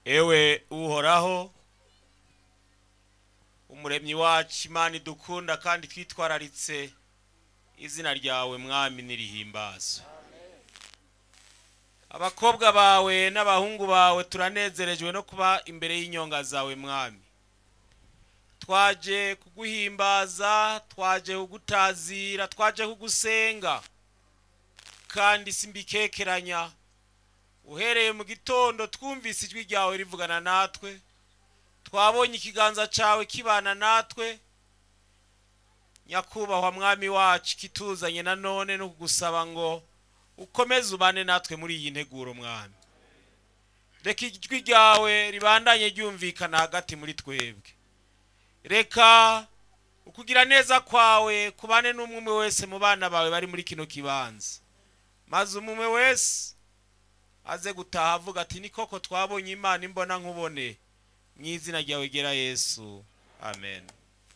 ewe uhoraho umuremyi wacu imana idukunda kandi twitwararitse izina ryawe mwami nirihimbazwe abakobwa bawe n'abahungu bawe turanezerejwe no kuba imbere y'inyonga zawe mwami twaje kuguhimbaza twaje kugutazira twaje kugusenga kandi simbikekeranya uhereye mu gitondo twumvise ijwi ryawe rivugana natwe twabonye ikiganza cyawe kibana natwe nyakubahwa mwami wacu kituzanye nanone no kugusaba ngo ukomeze ubane natwe muri iyi nteguro mwami reka ijwi ryawe ribandanye ryumvikana hagati muri twebwe reka ukugira neza kwawe kubane n'umwe umwe wese mu bana bawe bari muri kino kibanza maze umwe wese aze gutaha avuga ati ni koko twabonye imana imbona nkubone mu izina ryawe gera yesu amen